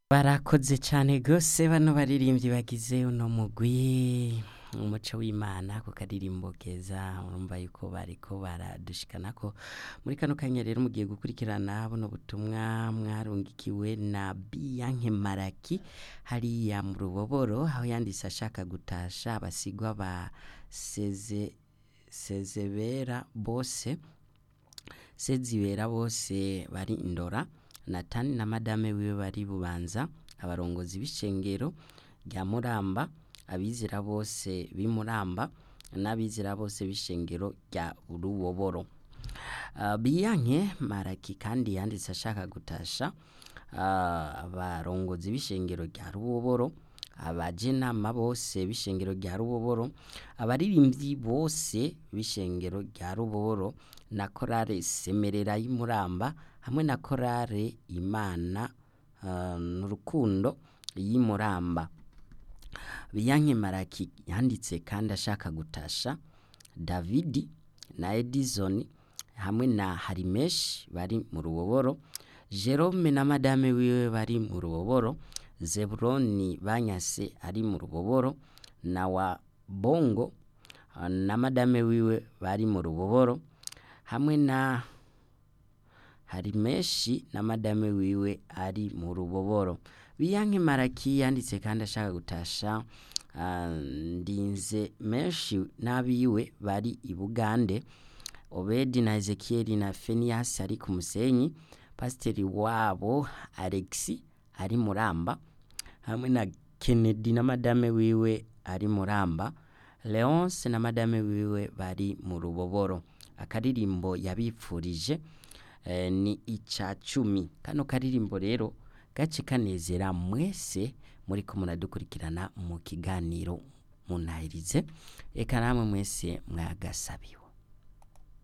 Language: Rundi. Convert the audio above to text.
barakoze cyane rwose bano baririmbyi bagize uno mugwi umuco w'imana ku karirimbo keza urumva yuko bariko baradushikana ko muri kano kanya rero mugiye gukurikirana buno butumwa mwarungikiwe na biyanke maraki hariya mu ruboboro aho yanditse ashaka gutasha abasigwa ba seze sezebera bose sezibera bose bari indora natani na madame wiwe bari bubanza abarongozi b'ishengero rya muramba abizera bose b'imuramba n'abizera bose b'ishengero rya ruboboro uh, biyanke maraki kandi yanditse ashaka gutasha uh, abarongozi b'ishengero rya ruboboro abajenama bose b'ishengero rya ruboboro abaririmbyi bose b'ishengero rya ruboboro na korale semerera y'imuramba hamwe na korale imana uh, n'urukundo y'imuramba biyanke maraki yanditse kandi ashaka gutasha davidi na edison hamwe na harimeshi bari mu ruboboro jerome na madame wiwe bari mu ruboboro zeburoni banyase ari mu ruboboro na wa bongo na madame wiwe bari mu ruboboro hamwe na harimeshi na madame wiwe ari mu ruboboro biyanke maraki yanditse kandi ashaka gutasha uh, ndinze menshi n'abiwe bari i bugande obedi na ezekiyeli na feniyasi ari ku musenyi pasiteri wabo alexi ari muramba hamwe na kennedy na madame wiwe ari muramba leonce na madame wiwe bari mu ruboboro akaririmbo yabipfurije eh, ni ica cumi kano karirimbo rero gace kanezera mwese muri ko muradukurikirana mu kiganiro munahirize reka namwe mwese mwagasabiwe